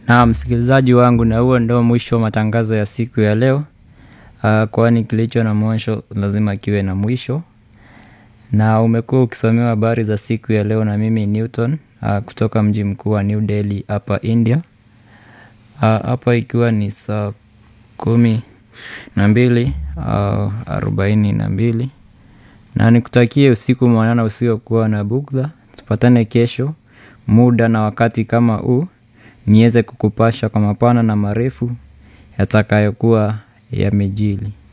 Na msikilizaji wangu, na huo ndo mwisho wa matangazo ya siku ya leo. Uh, kwani kilicho na mwisho lazima kiwe na mwisho. Na umekuwa ukisomewa habari za siku ya leo na mimi Newton uh, kutoka mji mkuu wa New Delhi hapa India. Uh, hapa ikiwa ni saa kumi na mbili uh, arobaini na mbili na nikutakie usiku mwanana usiokuwa na bugdha. Tupatane kesho muda na wakati kama huu niweze kukupasha kwa mapana na marefu yatakayokuwa yamejili.